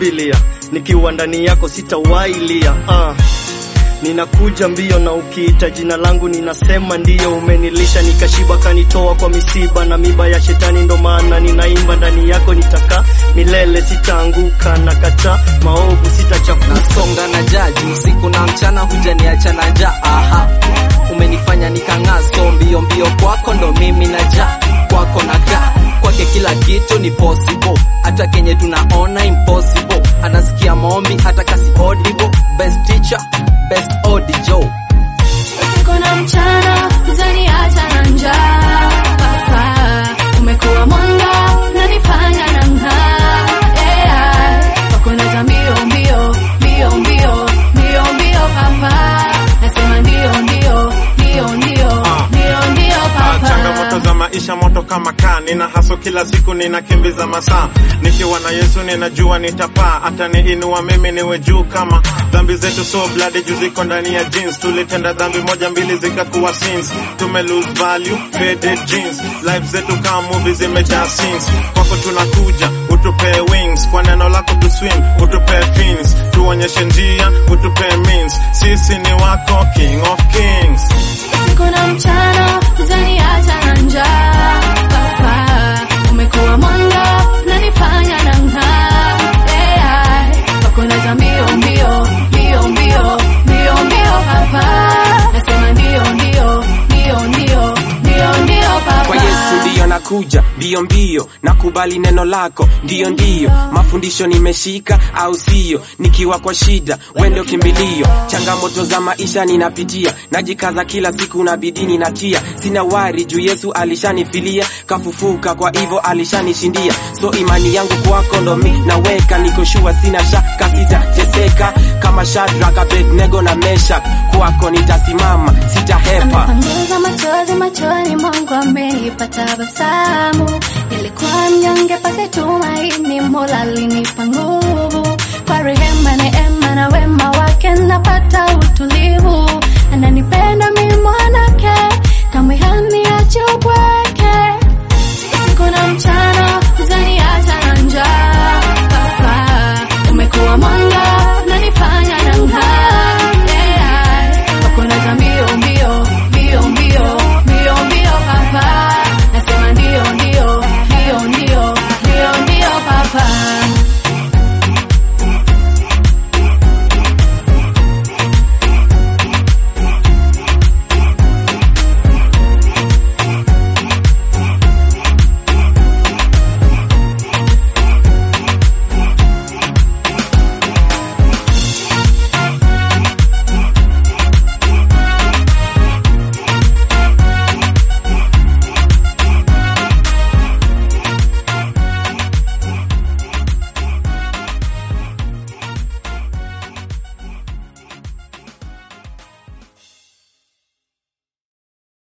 kimbilia, nikiwa ndani yako sitawailia. Uh. Ninakuja mbio na ukiita jina langu ninasema ndiyo. Umenilisha nikashiba, kanitoa kwa misiba na miba ya shetani, ndo maana ninaimba ndani yako nitakaa milele, sitaanguka na kata maovu, sitachafuka. Nasonga na jaji usiku na mchana, hujaniacha na njaa. Aha, umenifanya nikang'aa, so mbio mbio kwako ndo mimi naja kwako nakaa kwake, kila kitu ni possible, hata kenye tunaona impossible. Anasikia maombi hata kasi audible, best teacher, best audio. Usiku na mchana hujaniacha na njaa. Papa, umekuwa mwanga unanifanya nang'aa. Yeah, kwako naza mbio mbio mbio mbio mbio mbio papa, nasema ndio ndio ndio ndio ndio ndio papa. Changamoto za maisha moto kama kaa, nina haso kila siku, ninakimbiza masaa. Nikiwa na Yesu ninajua nitapaa, hata niinua mimi niwe juu kama dhambi zetu so bloody, juu ziko ndani ya jeans. Tulitenda dhambi moja mbili zikakuwa sins, tume lose value faded jeans. Life zetu kama movie zimejaa scenes. Kwako tunakuja utupe wings, kwa neno lako tu swim, utupe fins, tuonyeshe njia, utupe means. Sisi ni wako King of Kings. Usiku na mchana hujaniacha na njaa. Papa, umekuwa mwanga unanifanya nang'aa. Yeah, kwako naza mbio mbio mbio mbio mbio mbio papa, nasema ndio ndio ndio ndio ndio ndio papa. kwa Yesu ndiyo nakuja mbio mbio, nakubali neno lako ndiyo ndiyo, mafundisho nimeshika au siyo, nikiwa kwa shida wende kimbilio, changamoto za maisha ninapitia, najikaza kila siku na bidii ninatia, sina wari juu Yesu alishanifilia, kafufuka kwa hivyo alishanishindia, so imani yangu kwako ndo mi naweka, niko shua sina shaka, sitateseka kama Shadraka, Abednego na Meshak, kwako nitasimama, sitahepa. Amepanguza machozi machoni mwangu, amenipa tabasamu. Nilikuwa mnyonge pasi tumaini, Mola alinipa nguvu. Kwa rehema, neema na wema wake napata